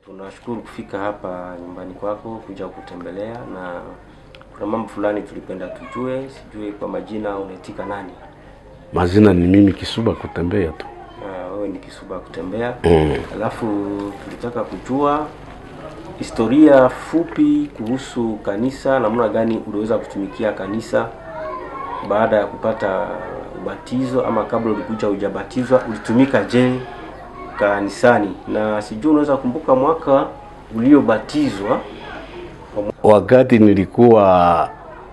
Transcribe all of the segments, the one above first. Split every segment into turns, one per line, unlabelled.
Tunashukuru kufika hapa nyumbani kwako kuja kutembelea, na kuna mambo fulani tulipenda tujue. Sijui kwa majina unaitika nani?
Mazina ni mimi Kisuba kutembea tu.
Ah, wewe ni Kisuba kutembea.
Mm.
Alafu tulitaka kujua historia fupi kuhusu kanisa, namna gani uliweza kutumikia kanisa baada ya kupata ubatizo, ama kabla ulikuja hujabatizwa ulitumika je kanisani, na sijui unaweza kumbuka mwaka uliobatizwa.
Wakati nilikuwa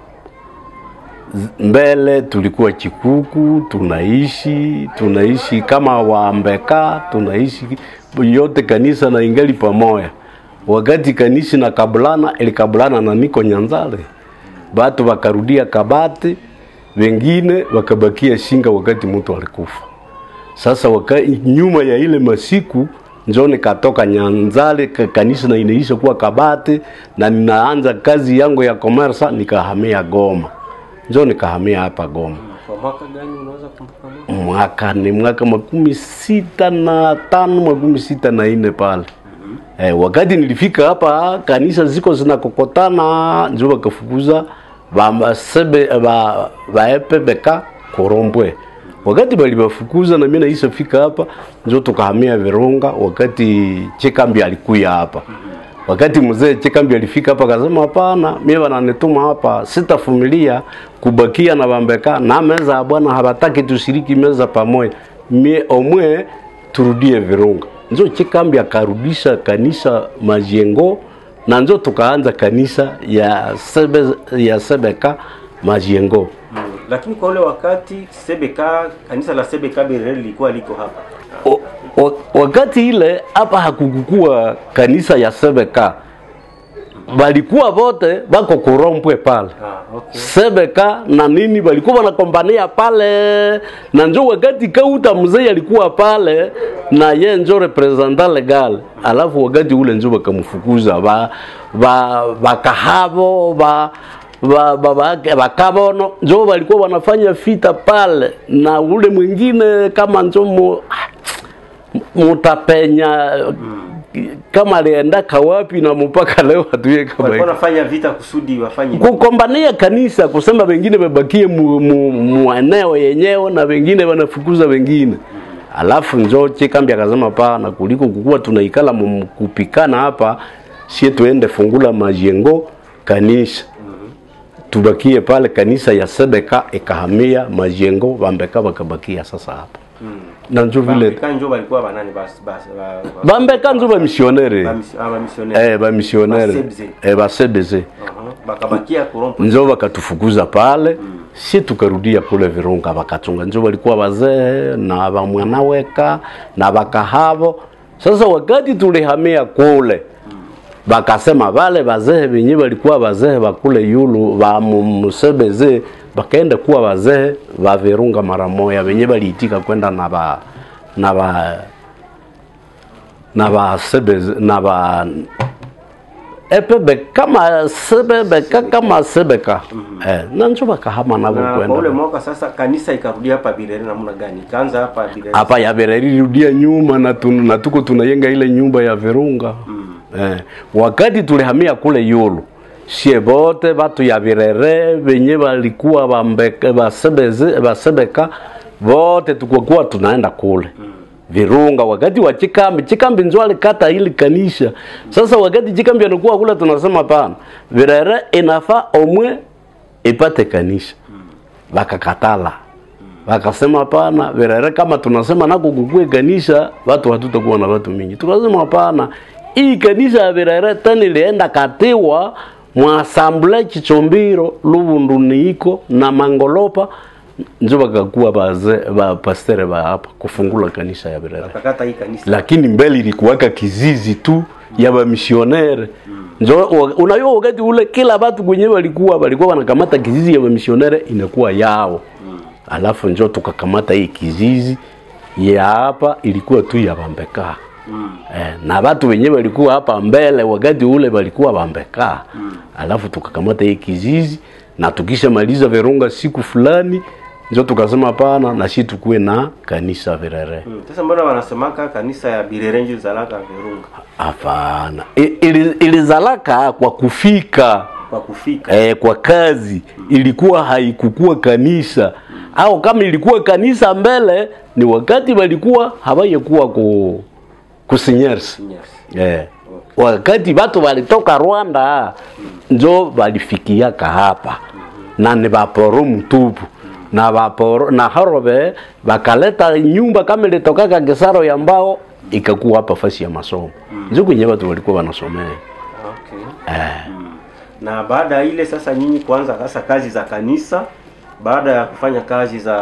z- mbele, tulikuwa Chikuku, tunaishi tunaishi kama Wambeka, tunaishi yote kanisa na ingali pamoja. Wakati kanisa na kabulana ilikabulana na niko Nyanzale, batu wakarudia Kabati, wengine wakabakia Shinga wakati mtu alikufa. Sasa waka, nyuma ya ile masiku njo nikatoka Nyanzale ka- kanisa na inaisha kuwa Kabate na ninaanza kazi yangu ya komersa nikahamia Goma, njo nikahamia hapa Goma.
Kwa mwaka gani unaweza kumbuka mwaka?
Mwaka ni mwaka makumi sita na tano makumi sita na nne pale. Eh, wakati nilifika hapa kanisa ziko zinakokotana, njo wakafukuza basebe ba baepebeka korombwe. Wakati balibafukuza na mimi naisha fika hapa, njo tukahamia Virunga wakati Chekambi alikuya hapa. Wakati mzee Chekambi alifika hapa akasema, hapana, mimi wananituma hapa, sitafumilia kubakia na bambeka na meza ya bwana, habataki tushiriki meza pamoja, mie omwe turudie Virunga. Njo Chekambi akarudisha kanisa Majengo na njo tukaanza kanisa ya sebe, ya Sebeka Majengo.
Mm. Lakini kwa ule wakati Sebeka, kanisa la Sebeka Berere lilikuwa liko hapa.
O- o- wakati ile hapa hakukukua kanisa ya Sebeka, balikuwa vote bako kurompwe pale
Ah, okay.
Sebeka na nini balikuwa wanakombania pale, na njo wakati Kauta mzee alikuwa pale na ye njo representant legal, alafu wakati ule njo bakamfukuza ba ba bakahavo ba ba ba ba bakabono njo walikuwa wanafanya vita pale, na ule mwingine kama njo mu, mutapenya kama alienda kawapi na mpaka leo hatuye kama
Walikuwa
hiyo
wanafanya vita kusudi wafanye
kukombania kanisa kusema wengine wabakie mu, mu, mu eneo yenyewe na wengine wanafukuza wengine alafu njo Chikambi akasema pana kuliko kukuwa tunaikala mu- kupikana hapa sie tuende fungula majengo kanisa tubakie pale kanisa ya Sebeka ikahamia majengo Bambeka bakabakia sasa hapa na njo vile
Bambeka njo walikuwa banani bas bas ba- ba-
Bambeka njo bamisionere
ba- mis- ah, ba missionnaire.
eh bamisionere
Basebze.
eh basebeze
Aha. Bakabakia kurompo.
njo wakatufukuza pale si tukarudia kule Virunga wakachunga, njo walikuwa wazee na wamwanaweka na wakahavo. Sasa wakati tulihamia kule bakasema wale wazee wenye walikuwa wazee wa kule yulu wa mu- Musebeze bakaenda kuwa wazee wa Virunga mara moya, wenye waliitika kwenda na ba na ba na ba Sebeze na ba epebe kama sebebeka kama sebeka eh, na njo bakahama nabo
Na kwa ule
kwenda
mwaka sasa kanisa ikarudia hapa Birere namna gani? Ikaanza hapa Birere.
hapa ya Bereri rudia nyuma na, tun, na tuko tunayenga ile nyumba ya Virunga eh, wakati tulihamia kule Yulu sie bote batu ya Birere venye walikuwa bambeke basebeze basebeka vote tukokuwa tunaenda kule Virunga wakati wa Chikambi, Chikambi njo alikata ili kanisa. Sasa wakati Chikambi anakuwa kule, tunasema pana Virere inafaa omwe ipate kanisa, wakakatala wakasema hapana, Virere kama tunasema nako kukue kanisa, watu hatutakuwa na watu mingi. Tukasema hapana, hii kanisa ya Virere tena ilienda katiwa mwasambule Chichombiro Lubundu niiko na Mangolopa njo bakakuwa baze ba pastere ba hapa kufungula kanisa ya Virere
Wakakata hii kanisa.
lakini mbele ilikuwaka kizizi tu ya bamisionere njo wa- unajua wakati ule kila watu kwenye walikuwa walikuwa wanakamata kizizi ya bamisionere inakuwa yao alafu njo tukakamata hii kizizi ya hapa ilikuwa tu ya bambeka eh, na watu wenyewe walikuwa hapa mbele wakati ule walikuwa bambeka alafu tukakamata hii kizizi na tukishamaliza Virunga siku fulani njo tukasema hapana na shi tukuwe na kanisa Virere.
Mm. Sasa mbona wanasemaka kanisa ya Birere ndio zalaka Virunga
Hapana, I- ili- ilizalaka kwa kufika
kwa kufika
eh, kwa kazi ilikuwa haikukuwa kanisa au kama ilikuwa kanisa mbele ni wakati walikuwa hawayekuwa ku kusinyersi
Yes.
eh. wakati watu walitoka Rwanda njo walifikiaka hapa na ni vaporo mtupu na vaporo na harobe wakaleta nyumba kama ilitokaka Gesaro ya mbao ikakuwa hapa fasi ya masomo njo kwenye watu walikuwa wanasomea
Okay.
eh.
Mm. Na baada ya ile sasa nyinyi kuanza sasa kazi za kanisa, baada ya kufanya kazi za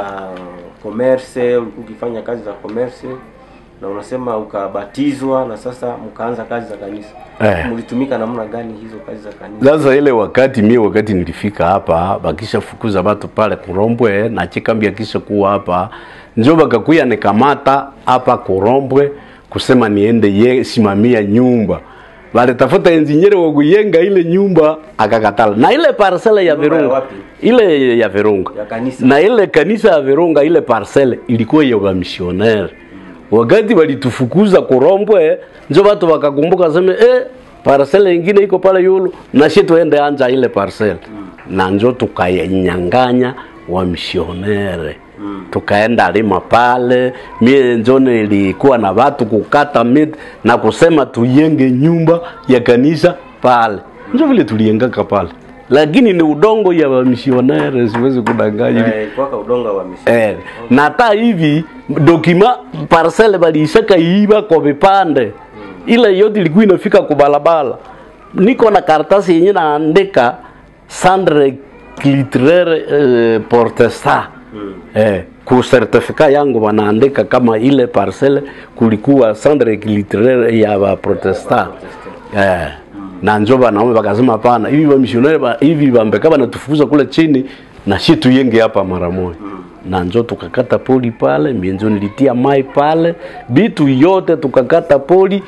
commerce, ulikuwa ukifanya kazi za commerce na unasema ukabatizwa na sasa mkaanza kazi za kanisa.
Eh.
Mlitumika namna gani hizo kazi za kanisa?
Sasa ile wakati mie wakati nilifika hapa bakisha fukuza watu pale Kurombwe na chikambi akisha kuwa hapa njo bakakuya nikamata hapa Kurombwe kusema niende ye, simamia nyumba walitafuta engineer wa kuyenga ile nyumba akakatala, na ile parcela ya
Nyumba ya
Virunga
wapi?
ile ya Virunga
Ya kanisa.
na ile kanisa ya Virunga ile parcele ilikuwa ya wamisioneri. Wakati walitufukuza Kurombwe, njo watu wakakumbuka sema eh, parcele ingine iko pale yulu na shi tuende anja ile parcele na njo tukanyanganya wamisionere tukaenda lima pale, mie njo nilikuwa na watu kukata miti na kusema tuyenge nyumba ya kanisa pale, njo vile tuliengaka pale, lakini ni udongo ya wamisionere, siwezi kudanganya
Eh, kwaka udonga wa misi.
Eh, na hata hivi dokima parcele baliisaka iiba kwa vipande ile yote ilikuwa inafika kubalabala. Niko na karatasi yenye naandika sandre clitraire eh, protesta eh, ku certificat yangu wanaandika kama ile parcele kulikuwa sandre clitraire ya ba protesta eh, na njo banaume bakasema hapana, hivi wamisionari ba, hivi bambeka banatufukuza kule chini na shi tuyenge hapa mara moja na njo tukakata poli pale, mie njo nilitia mai pale, bitu yote tukakata poli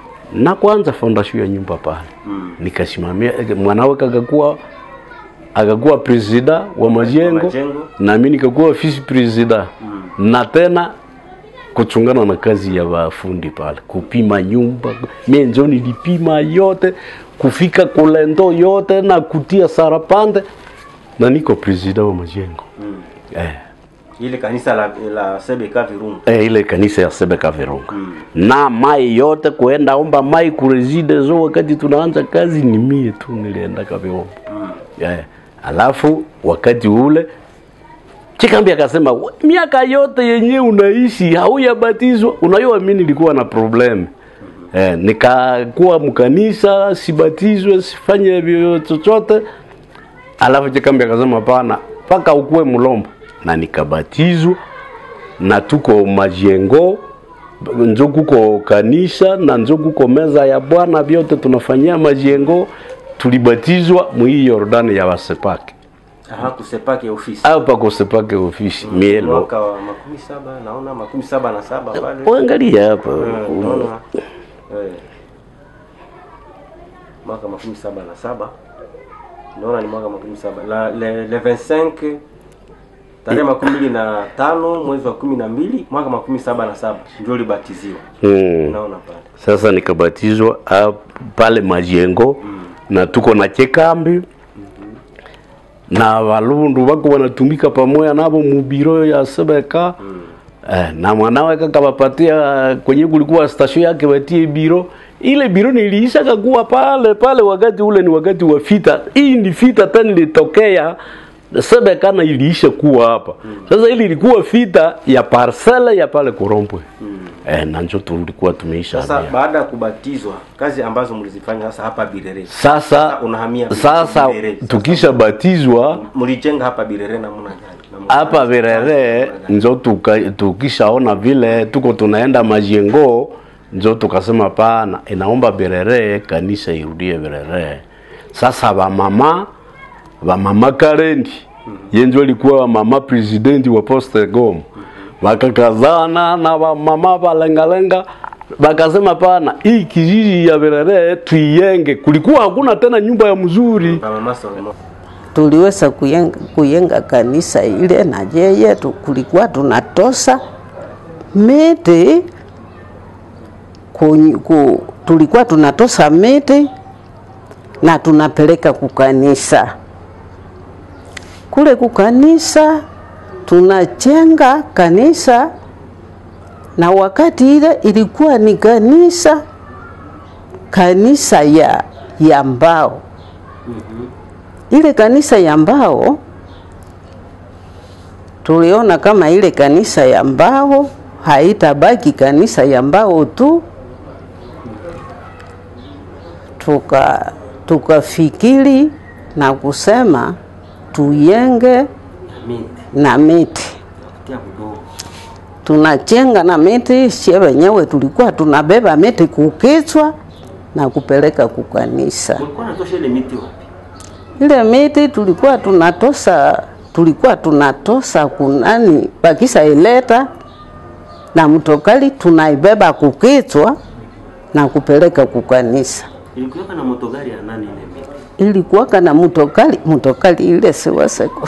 na kwanza fondation ya nyumba pale nikasimamia, mwanawe kakakuwa akakuwa presida wa majengo
majengo.
na mimi nikakuwa vice presida na tena kuchungana na kazi ya wafundi pale, kupima nyumba. Mimi njo nilipima yote, kufika kulendo yote na kutia sarapande, na niko presida wa majengo eh.
Ile kanisa la, la Sebeka Virunga.
Eh, ile kanisa ya Sebeka Virunga na mai yote kuenda omba mai kureside zo, wakati tunaanza kazi ni mie tu nilienda kaviomba yeah. Alafu wakati ule Chikambi akasema "We, miaka yote yenye unaishi hauyabatizwa. Unajua mimi nilikuwa na problem eh, nikakuwa mkanisa sibatizwe sifanye vyo chochote alafu Chikambi akasema hapana, mpaka ukuwe mlombo, na nikabatizwa na tuko majengo njo kuko kanisa na njo kuko meza ya Bwana, vyote tunafanyia majengo. Tulibatizwa mwii Yordani ya wasepake
Aha, kusepake ofisi.
hapa kusepake ofisi mielo.
Mwaka wa makumi saba naona makumi saba na saba pale.
Uangalia hapa
Eh, naona eh, mwaka makumi saba na saba naona ni mwaka makumi saba la, le, le 25 tarehe makumi mbili na tano mwezi wa kumi na mbili mwaka makumi saba na saba ndio ulibatiziwa
hmm.
naona pale
Sasa nikabatizwa ah, pale majengo na tuko na chekambi na walundu wako wanatumika pamoja nabo mubiro ya sebeka eh, na mwanawe kakawapatia kwenye kulikuwa stasio yake watie biro ile biro niliisha kakuwa pale pale wakati ule ni wakati wa vita hii ni vita tena ilitokea sebeka na iliisha kuwa hapa sasa ili ilikuwa vita ya parcele ya pale Korompwe eh, na njo tulikuwa tumeisha
sasa
hamia.
baada ya kubatizwa kazi ambazo mlizifanya sasa hapa Birere
Sasa
unahamia
sasa
Birere. Sasa
tukisha batizwa
mlijenga hapa Birere namna gani Na
hapa
mkaanza kazi
Virere
namna gani?
njo tuka, tukishaona vile tuko tunaenda majengo njo tukasema pana inaomba Virere kanisa irudie Virere. Sasa wamama wamama Karendi yenjo alikuwa wamama presidenti wa Poste Goma wakakazana na wamama walengalenga wakasema pana hii kijiji ya Virere tuienge. Kulikuwa hakuna tena nyumba ya mzuri
Mama Solomon
tuliweza kuyenga, kuyenga kanisa ile na yeye tu- kulikuwa tunatosa miti ku, ku, tulikuwa tunatosa miti na tunapeleka kukanisa kule kukanisa tunajenga kanisa na wakati ile ilikuwa ni kanisa kanisa ya, ya mbao ile kanisa ya mbao tuliona kama ile kanisa ya mbao haitabaki kanisa ya mbao tu tuka tukafikiri na kusema tuyenge
Miti.
na miti
Tia budogo.
tunachenga na miti, sie wenyewe tulikuwa tunabeba miti kukichwa na kupeleka kukanisa.
Mlikuwa natosha ile miti wapi?
Ile miti tulikuwa tunatosa, tulikuwa tunatosa kunani, bakisa ileta na mtokali tunaibeba kukichwa na kupeleka kukanisa.
Ilikuwa na motogari ya nani ile miti?
Ilikuwaka na mtokali, mtokali ile siwaseko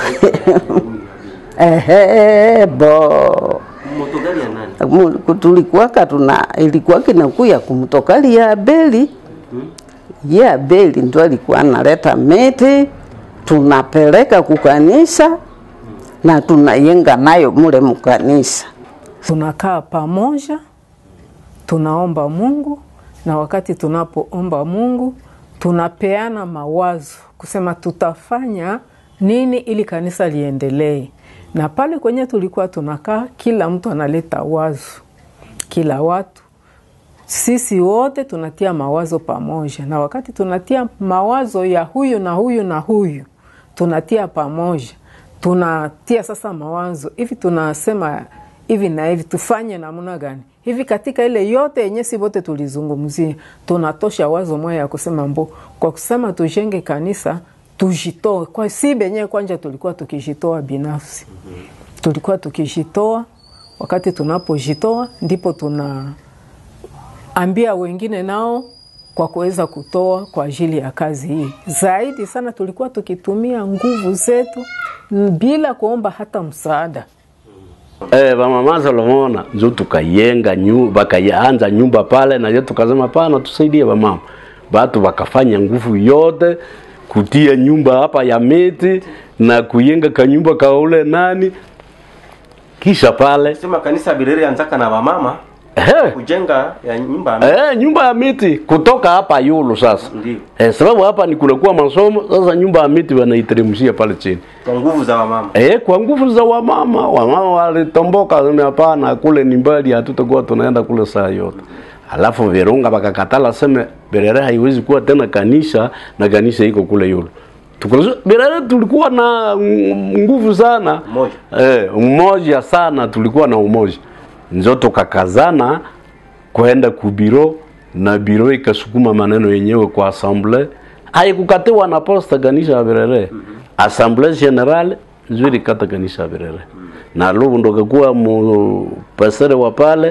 ehe bo
Motogari ya nani?
Mu- tulikuwaka tuna ilikuwa kinakuya kumtokali ya Abeli ye Abeli ndo alikuwa analeta miti tunapeleka kukanisa na tunayenga nayo mule mkanisa.
tunakaa pamoja, tunaomba Mungu, na wakati tunapoomba Mungu tunapeana mawazo kusema tutafanya nini ili kanisa liendelee. Na pale kwenye tulikuwa tunakaa, kila mtu analeta wazo, kila watu sisi wote tunatia mawazo pamoja, na wakati tunatia mawazo ya huyu na huyu na huyu tunatia pamoja, tunatia sasa mawazo hivi, tunasema hivi na hivi, tufanye namna gani hivi. Katika ile yote yenye si wote tulizungumzia, tunatosha wazo moja ya kusema mbo, kwa kusema tujenge kanisa tujitoe kwa si benyewe. Kwanja tulikuwa tukijitoa binafsi, tulikuwa tukijitoa. Wakati tunapojitoa ndipo tuna ambia wengine nao kwa kuweza kutoa kwa ajili ya kazi hii. Zaidi sana tulikuwa tukitumia nguvu zetu n- bila kuomba hata msaada.
Eh, bamama Solomona njo tukayenga nyu, bakaanza nyumba pale na je tukasema pana tusaidie bamama. Batu bakafanya nguvu yote kutia nyumba hapa ya miti na kuyenga kanyumba kaule nani kisha pale
Sema kanisa Birere anzaka na wamama
eh,
kujenga ya nyumba ya miti.
eh, nyumba ya miti kutoka hapa yulu sasa
Ndio.
eh, sababu hapa ni kunakuwa masomo sasa, nyumba ya miti wanaiteremshia pale chini
Kwa nguvu za wamama.
Eh, kwa nguvu za wamama, wamama walitomboka, wasema hapana, kule ni mbali, hatutakuwa tunaenda kule saa yote. Alafu Virunga bakakatala, seme Berere haiwezi kuwa tena kanisa na kanisa iko kule yulu. Tukulizo, Berere tulikuwa na mm, nguvu sana
Umoja.
eh, umoja sana, tulikuwa na umoja, njo tukakazana kwenda kubiro na biro ikasukuma maneno yenyewe kwa assemble haikukatiwa na posta kanisa ya Birere assemble general nzuri kata kanisa ya Birere na lubu ndo kakuwa mu pasere wa pale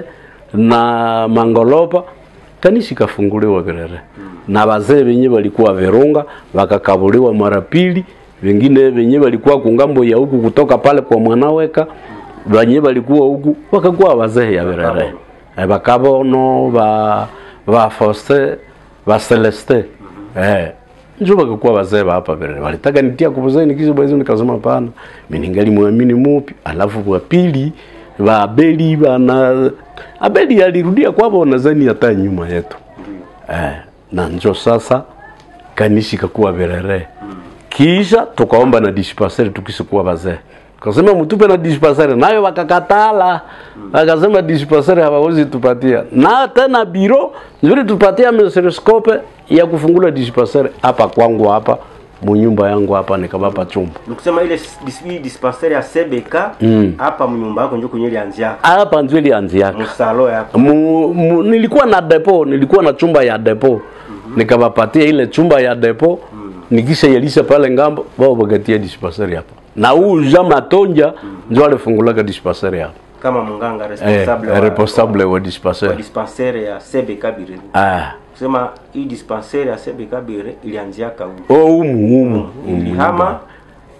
na mangolopa kanisa ikafunguliwa Birere na wazee wenye walikuwa Virunga wakakabuliwa mara pili wengine wenye walikuwa kungambo ya huku kutoka pale kwa mwanaweka wenye walikuwa huku wakakuwa wazee ya Birere eh, bakabono ba ba Faustin ba Celeste eh njo bakakuwa wazee ba hapa vile walitaka nitia kubuzeni kizo bwezo nikasema hapana mimi ningali muamini mupi alafu wa pili ba Abeli bana Abeli alirudia kwao nadhani hata nyuma yetu eh na njo sasa kanisa ikakuwa Berere kisha tukaomba na dispensaire tukisikuwa wazee kasema mtupe na dispensaire nayo wakakatala wakasema dispensaire hawawezi tupatia na tena biro nzuri tupatia microscope ya kufungula dispensaire hapa kwangu hapa munyumba yangu hapa nikabapa chumba
Nikusema ile dis- dispensaire ya CBK hapa mnyumba yako ndio kwenye ilianzia.
hapa ndio ilianziaka
Musalo yako.
mu, mu, nilikuwa na depo nilikuwa na chumba ya depo nikawapatia ile chumba ya depo nikisha yelisha pale ngambo wao wakatia dispensary hapa na huu Jean Matonja ndio alifungulaka dispensary hapa
Kama munganga
eh,
responsable wa,
responsable wa
wa
dispensary
dispensaire ya CBK Birere.
ah
Kusema hii dispensaire ya CBK Birere ilianzia huko.
oh umu umu
Ilihama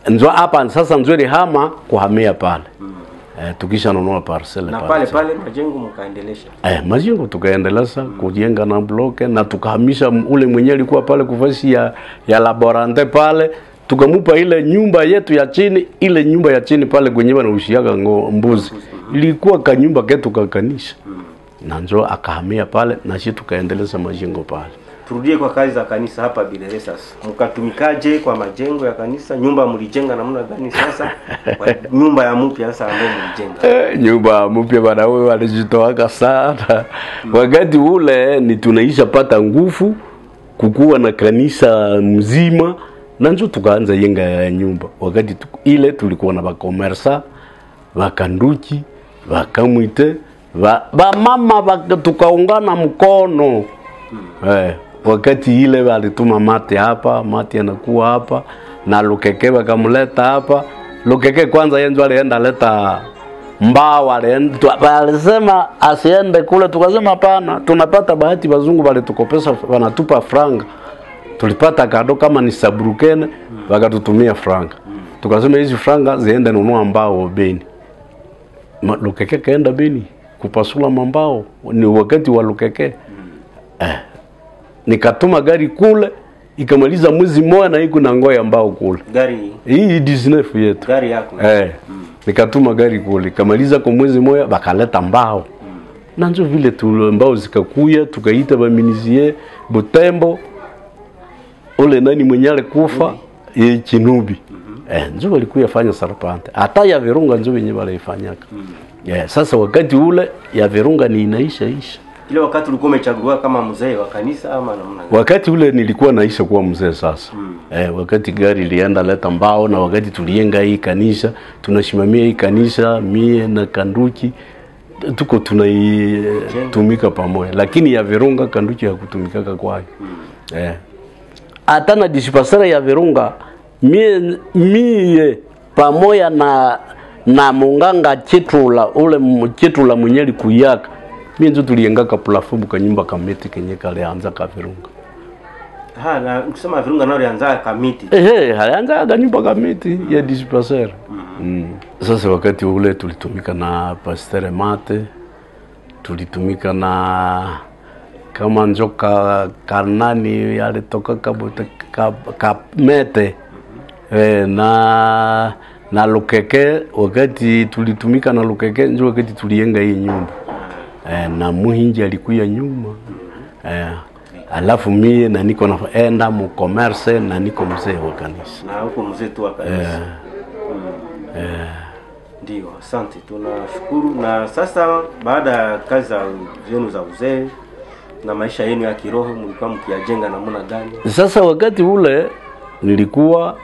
njo hapa sasa nzuri hama kuhamia pale eh, tukisha nunua parcele
na
pale.
pale pale majengo mkaendelesha
Eh, majengo tukaendeleza kujenga na bloke na tukahamisha m- ule mwenye alikuwa pale kufasi ya, ya laborante pale tukamupa ile nyumba yetu ya chini ile nyumba ya chini pale kwenye wanaushiaga ngo- mbuzi ilikuwa kanyumba ketu kakanisha na njo akahamia pale na shi tukaendeleza majengo pale
turudie kwa kazi za kanisa hapa Bilele sasa mkatumikaje kwa majengo ya kanisa nyumba mlijenga namna gani sasa kwa nyumba ya mpya sasa ambayo mlijenga
Eh, nyumba mpya bana wewe walijitoaka sana wakati ule ni tunaisha pata nguvu kukuwa na kanisa mzima na njo tukaanza yenga ya nyumba wakati tu, ile tulikuwa na bakomersa bakanduki bakamwite ba, bamama baka- tukaungana mkono eh, wakati ile walituma mate hapa mate anakuwa hapa na lukeke wakamleta hapa lukeke kwanza yenzo alienda leta mbao alienda tu- walisema asiende kule tukasema hapana tunapata bahati wazungu walitukopesa wanatupa franga tulipata kado kama ni sabrukene wakatutumia franga tukasema hizi franga ziende nunua mbao beni Ma- lukeke kaenda beni kupasula mambao ni wakati wa lukeke eh, nikatuma gari kule ikamaliza mwezi mmoja na iko na ngoya mbao kule
gari
hii 19 yetu
gari yako
eh, nikatuma gari kule ikamaliza kwa mwezi moja bakaleta mbao na njo vile tu mbao zikakuya tukaita baminizie butembo ule nani mwenye alikufa ye chinubi eh, njo walikuya fanya sarpante hata ya virunga njo wenye walaifanyaka yeah, sasa wakati ule ya virunga ni inaisha isha
ile wakati ulikuwa umechaguliwa kama mzee wa kanisa ama namna gani
wakati ule nilikuwa naisha kuwa mzee sasa mm. eh, wakati gari ilienda leta mbao na wakati tulienga hii kanisa tunasimamia hii kanisa mie na kanduki tuko tunaitumika pamoja lakini ya virunga kanduki hakutumikaka kwayo mm. eh. hata na disipasara ya virunga mie, mie pamoja na na munganga chitula ule mu- chitula mwenye likuyaka mie nzo tuliengaka plafumu kanyumba kamiti kenye kalianza ka virunga
ha na kusema virunga nao alianza kamiti
ehe alianza kanyumba kamiti ya disipasara mm. sasa wakati ule tulitumika na pastere mate tulitumika na kama njoka kanani alitoka kabote ka, kamete e, na na lukeke wakati tulitumika na lukeke njo wakati tulienga hii nyumba e, na muhinji alikuya nyuma e, alafu mie na niko naenda mu commerce na niko mzee wa kanisa
na huko mzee tu wa kanisa Mm. ndio asante tunashukuru na sasa baada ya kazi za zenu za uzee na maisha yenu ya kiroho mlikuwa mkiyajenga namna gani
Sasa wakati ule nilikuwa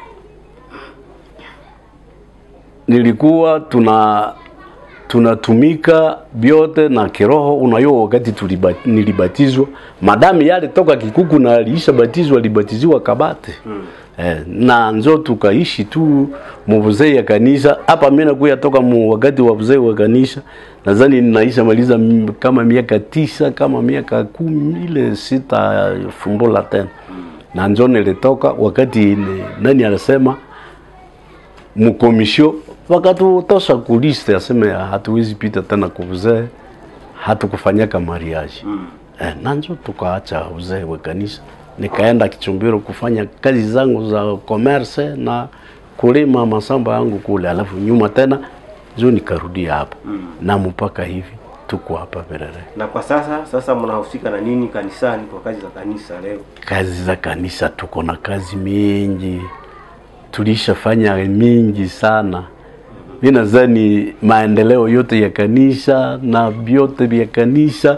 nilikuwa tuna tunatumika vyote na kiroho. Unajua, wakati tuliba, nilibatizwa madami yale toka Kikuku na aliisha batizwa, alibatiziwa Kabate mm. Eh, na nzo tukaishi tu muvuzee ya kanisa hapa. Mimi nakuya toka mu wakati wa uzee wa kanisa, nadhani ninaisha maliza m- kama miaka tisa kama miaka kumi ile sita fumbula tena na njo nilitoka wakati ni, nani anasema mkomisho wakatutosha kuliste aseme hatuwezi pita tena kuzee hatukufanyaka mariaji mm. eh, nanjo tukaacha uzee wa kanisa nikaenda Kichumbiro kufanya kazi zangu za commerce na kulima masamba yangu kule, alafu nyuma tena njo nikarudia hapa mm. na mpaka hivi tuko hapa Berere.
na kwa sasa sasa mnahusika na nini kanisani kwa kazi za kanisa leo
Kazi za kanisa tuko na kazi mingi, tulishafanya mingi sana. Mi nadhani maendeleo yote ya kanisa na vyote vya kanisa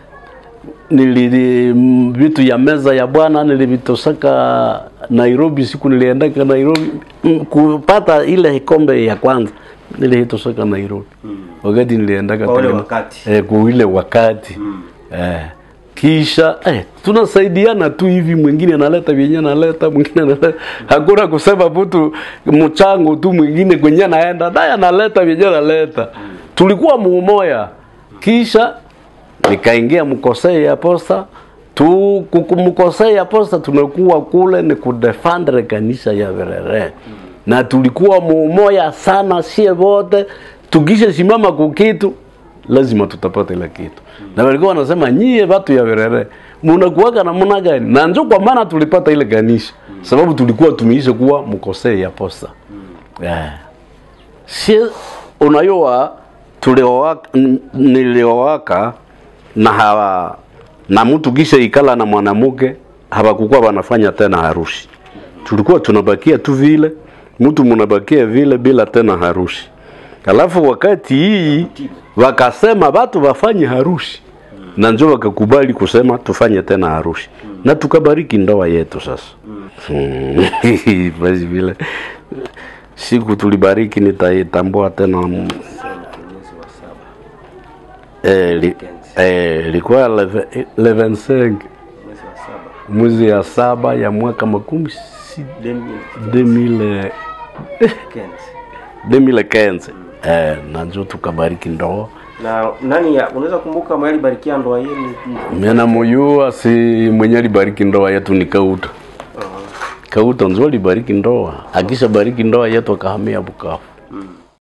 nili m- vitu ya meza ya Bwana nilivitosaka Nairobi, siku niliendaka Nairobi m- kupata ile kombe ya kwanza nilitosaka Nairobi wakati niliendaka
Kwa ule
Kalema-
wakati.
eh, kwa ile wakati eh, kisha eh, tunasaidiana tu hivi, mwingine analeta vyenye analeta, mwingine analeta, hakuna kusema mtu mchango tu, mwingine kwenye anaenda naye analeta vyenye analeta. Tulikuwa muumoya, kisha nikaingia mkosei ya posta tu kuku- mkosei ya posta tunakuwa kule ni kudefendre kanisa ya Verere na tulikuwa mumoya sana sie wote tukisha simama kukitu lazima tutapata ile kitu na walikuwa wanasema nyie watu ya Werere munakuwaga namna gani na njo kwa maana tulipata ile ganisha sababu tulikuwa tumeisha kuwa mkosei ya posta yeah. sie unayoa tuliowaka n- niliowaka na hawa na mtu kisha ikala na mwanamke hawakukuwa wanafanya tena harusi tulikuwa tunabakia tu vile mtu munabakia vile bila tena harusi alafu wakati hii wakasema watu wafanye harusi na njo wakakubali kusema tufanye tena harusi na tukabariki ndoa yetu sasa Mm. basi vile siku tulibariki nitaitambua tena mm,
mwezi wa saba
eh, li, eh, ilikuwa leve- le 25
mwezi wa saba
mwezi ya saba ya mwaka makumi si
2015
2000 2015 eh, na njo tukabariki ndoa
na nani ya- unaweza kumbuka mwali barikia ndoa yenu
mena muyua si mwenye alibariki ndoa yetu ni Kauta. Kauta nzo alibariki ndoa, akisha bariki ndoa yetu akahamia Bukavu.